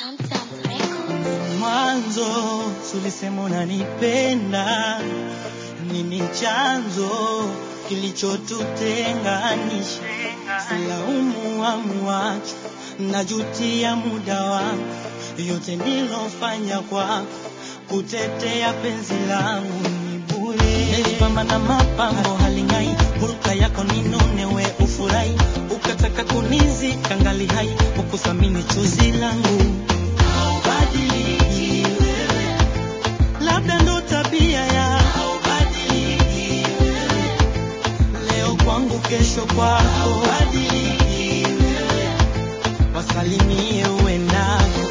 Tamtam Records. Mwanzo tulisema unanipenda, nini chanzo kilichotutenganisha? Silaumu amuacho, najutia muda wangu, yote nilofanya kwako, kutetea penzi langu ni bure. Nilipamba na mapambo haling'ai, hulka yako ninune, we ufurahi, ukataka kunizika ngali hai, ukuthamini chozi langu Haubadiliki wewe, labda ndo tabia ya haubadiliki wewe, leo kwangu, kesho kwako. Haubadiliki wewe, wasalimie uendako.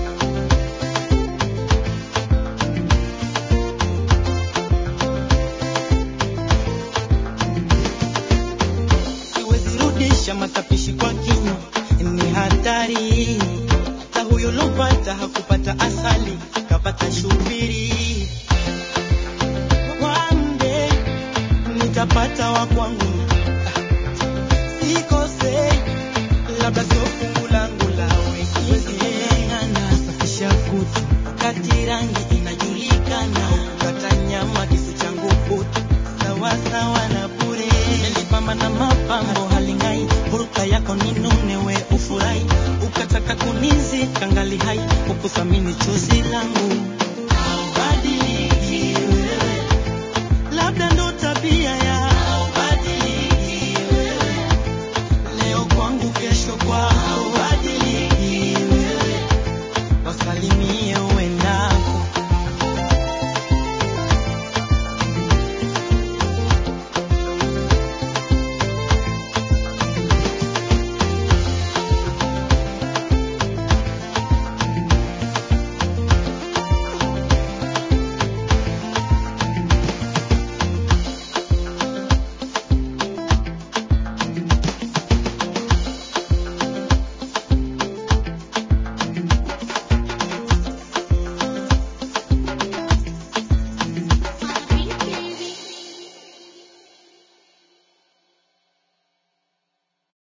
Siwezi rudisha matapishi kwa kinywa, ni hatari. Hata huyo lopata hakupata asali, kapata shubiri. One day nitapata wa kwangu, sikosei, labda sio fungu langu la wengine. Safisha kutu wakati rangi inajulikana, kata nyama kisu changu kutu sawa sawa na bure. Nilipamba na mapambo haling'ai, hulka yako ninune, we ufurahi, ukataka kunizika ngali hai, ukuthamini chozi langu